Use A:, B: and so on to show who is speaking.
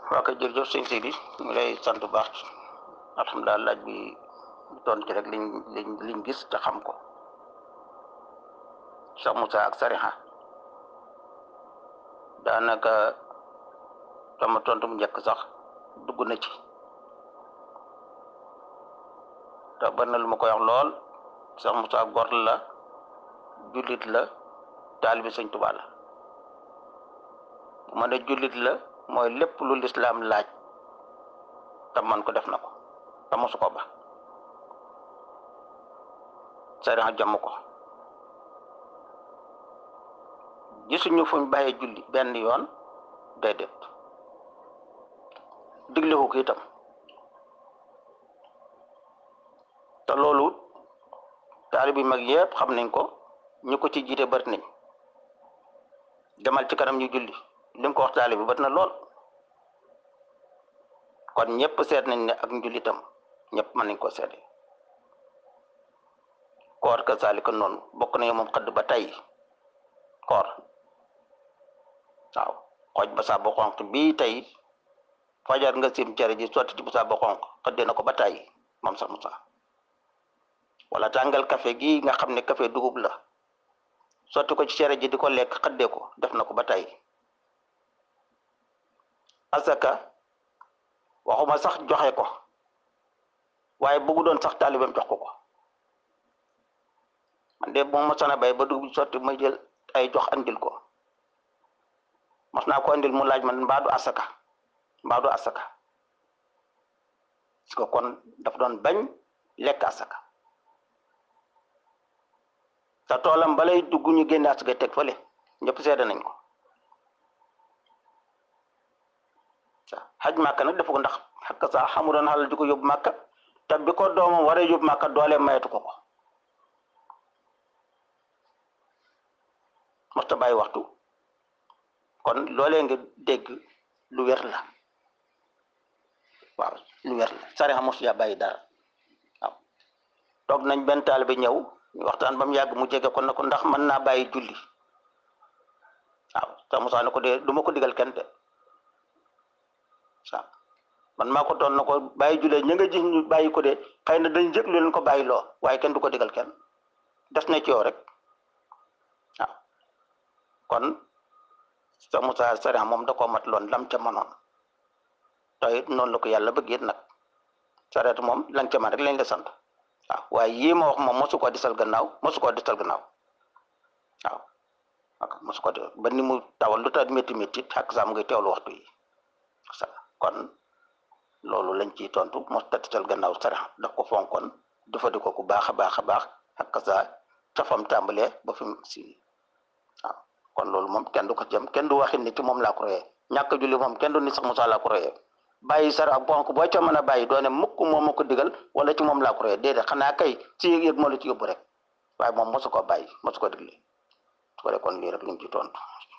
A: waa kay jërëjëf sëñ Sidi ñu lay sant bu baax alhamdulilah laaj bi doon ci rek liñ liñ liñ gis te xam ko Cheikh Moussa ak Sariha daanaka sama tontu mu njëkk sax dugg na ci te bari na lu ma koy wax lool Cheikh Moussa gor la jullit la taalibi sëñ Tuubaa la bu ma ne jullit la mooy lépp lu lislaam laaj te man ko def na ko te mosu ko ba sariya jàmm ko gisuñu fuñ bàyyee julli benn yoon déedéet digle ko itam te loolu taalib yi mag yëpp xam nañ ko ñu ko ci jiite bari nañ demal ci kanam ñu julli li mu ko wax taalib bi bari na lool kon ñëpp seet nañ ne ak njullitam ñëpp mën nañ ko seede koor ka saalika noonu bokk nañu moom xëdd ba tey koor waaw xooj ba saabu xonq bii tey fajar nga sim cere ji sotti ci bu saabu xonq xëddee na ko ba tey moom sax Musaa wala tàngal café gi nga xam ne café dugub la sotti ko ci cere ji di ko lekk xëddee ko def na ko ba tey asaka waxuma sax joxe ko waaye bëggu doon sax taalibeem jox ko ko man de moom mosana bay ba dugub sotti may jël ay jox andil ko mos naa ko andil mu laaj man mbaadu asaka mbaadu asaka parce que kon daf doon bañ lekk asaka te toolam balay dugg ñu génne asaka teg fële ñëpp seede nañ ko xaj màkka nag dafa ko ndax xakk saa xamu doon xalal di ko yóbbu màkka te bi ko doomam waree yóbbu màkka doole mayetu ko ko mosta bàyyi waxtu kon loolee nga dégg lu wér la waaw lu wér la sariya mosu yaa bàyyi dara waaw toog nañ benn taalibe ñëw ñu waxtaan ba mu yàgg mu jege ko na ko ndax mën naa bàyyi julli waaw te Musaa ne ko de du ma ko digal kenn de waaw man maa ko doon na ko bàyyi julee ña nga gis ñu bàyyi ko de xëy na dañ jëg lu leen ko bàyyi loo waaye kenn du ko digal kenn des na ci yow rek waaw kon sa Musaa sariya moom da koo mat loon lam ca manoon te it noonu la ko yàlla bëgg it nag sareet moom lan ca man rek lañ la sant waaw waaye yii ma wax moom mosu koo disal gannaaw mosu koo disal gannaaw waaw ak mosu ko ba ni mu tawal lu tax métti métti ak saam ngay teewlu waxtu yi kon loolu lañ ciy tontu mos tatisal gannaaw sarax daf ko fonkoon dafa di ko ku baax a baax a baax ak sa tafam tàmbalee ba fi mu si waaw kon loolu moom kenn du ko jëm kenn du waxin ni ci moom laa ko royee ñàkk julli moom kenn du ni sax Musaa laa ko royee bàyyi sar ak bonk boo ca mën a bàyyi doone mukk moom ma ko digal wala ci moom laa ko royee déedéet xanaa kay ci yëg-yëg moo la ci yóbbu rek waaye moom mosu ko bàyyi mosu ko digle su ko kon lii rek liñ ci tontu